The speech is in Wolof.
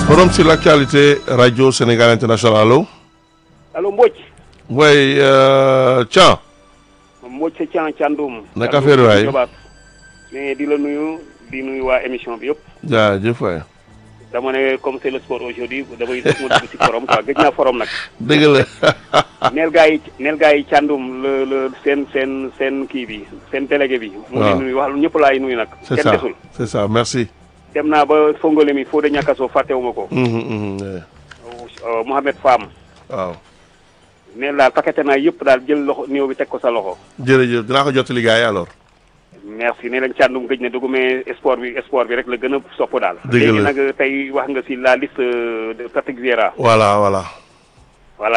Forum sur l'actualité Radio Sénégal International allo. allo Mbodj. Boy Thian. Mbodj sa Thian Thiandoum. naka affaire waay mais di la nuyu di nuyu waa émission bi yëpp. jaajëf waay. dama ne comme c'est le sport aujourd'hui damay def ma dugg ci forum quoi gëj naa forum nag. dëgg la. neel gaa yi neel gaa yi Thiandoum le le seen seen seen kii bi seen délégué bi. mu ngi nuyu wax ñëpp laay nuyu nag. c'est kenn ça desul. c'est ça merci. dem naa ba Fongole mi Fodé Niakasso fàttewuma ko. Mhm, mhm, eh, Euh, Mohamed Fam. waaw neel daal paqueté naa yëpp daal jël loxo néew bi teg ko sa loxo. jërëjëf dinaa ko jottali gars yi alors. merci ne leen Thiandoum gëj na dugg mais sport bi sport bi rek la gën a sopp daal. Dëgg la léegi nag tey wax nga ci la liste de Patrick Vieira. voilà voilà.